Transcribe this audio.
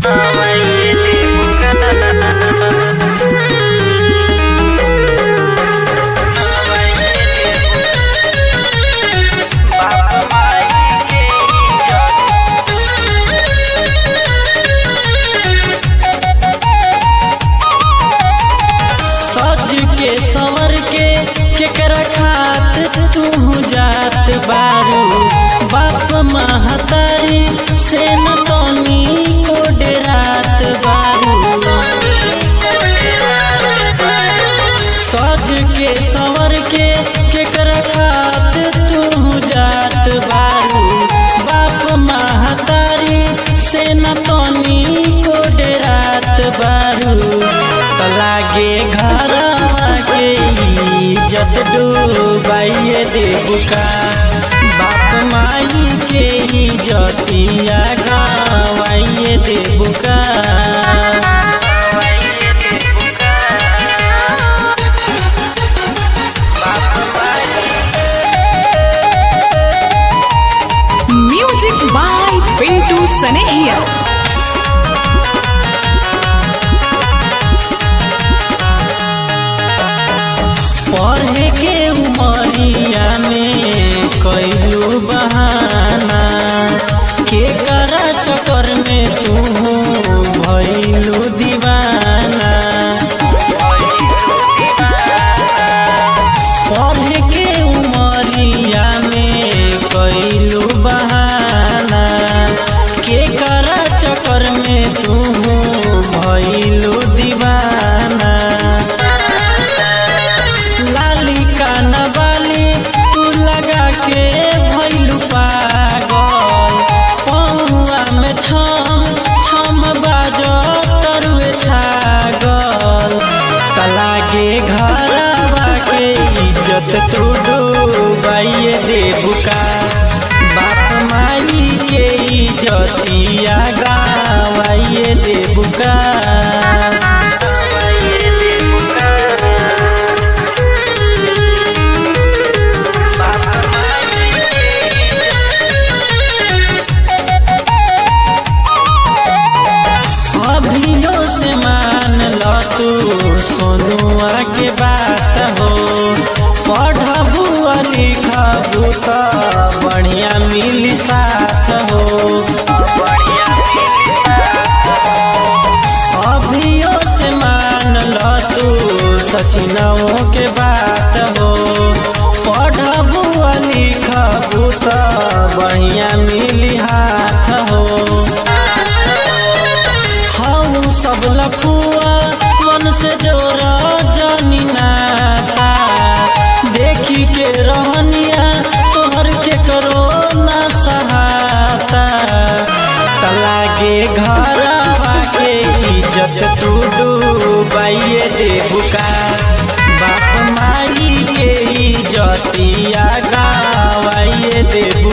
सज के संवर के केकरा खात तू जात बारू बाप महतारी से न तनी कोड रात बारू सज के संवर के केकरा खात तू जात बारू बाप महतारी से न तनी कोड रात बारू त लागे घरवा के इज्जत डूबाइए देबुका बाप माई के इज्जतिया गवाइए Debuka Music by Pintu Sanehia. पढ़े के उमरिया में कैलू बहाना के करा चक्कर में तू भैलू दीवाना पढ़े के उमरिया में कैलू बहाना के करा चक्कर में तू भैलू दीवाना लाली काना बाली तू लगा के भैलू पागल पौआ में छम छम बाजो तरुए छागल तलागे घरवा के इज्जत तू डूबाइए देबुका बाप माई के इज्जतिया गावाइए देबुका अभियो से मान ल तू सोनुआ के बात हो पढ़बू आ लिखबू त बढ़िया मिली साथ हो अभियो से मान ल तू सचिनों के बात हो पढ़बू आ लिखबू त बढ़िया मिली हाथ हो हम सब लफुआ मन से जोरा जानी नाता देखी के रहनिया तोहर के करो ना सहाता तलागे घरवा के इज्जत तू डूबाइए देबुका बाप माई के इज्जतिया गावाइए देबुका